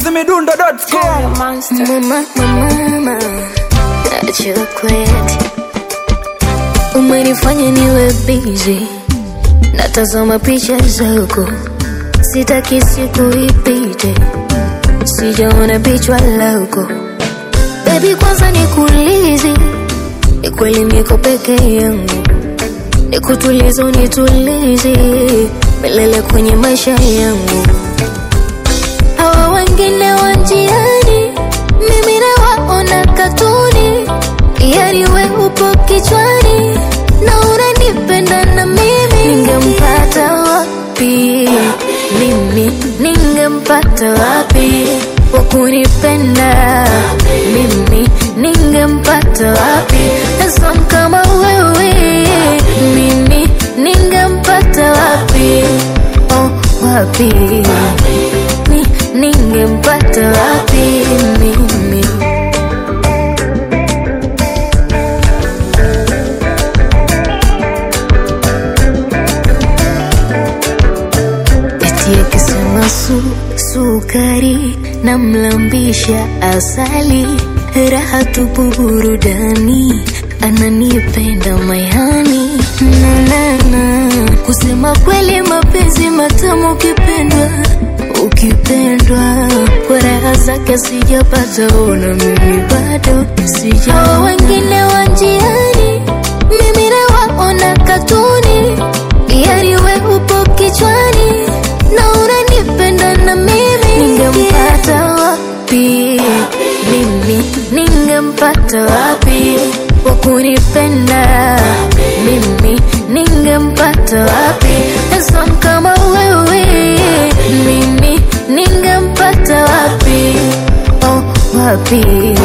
chizimidundo.com Mama, mama, chocolate umenifanya niwe busy, natazama picha zako, sitaki siku ipite, sijaona picha lako baby. Kwanza nikuulize, ni kweli niko peke yangu, nikutulize, unitulize milele kwenye maisha yangu hawa wengine wa njiani, mimi nawaona katuni, yani we upo kichwani na unanipenda na mimi. Ningempata wapi mimi, ningempata wapi wa kunipenda mimi, ningempata wapi handsome kama wewe mimi, ningempata wapi oh, wapi ni ningempata wapi mimi? Eti akisema su sukari na mlambisha asali, raha tupu burudani, ananipenda mayani nanana. Kusema kweli mapenzi matamu ukipendwa ukipendwa kwa raha zake sijapata, ona mimi bado sija. Hao wengine wa njiani, mimi nawaona katuni, yani we upo kichwani na unanipenda na mimi. Ningempata wapi mimi, ningempata wapi wa kunipenda mimi, ningempata wapi handsome kama wewe mimi, ningempata wapi oh, wapi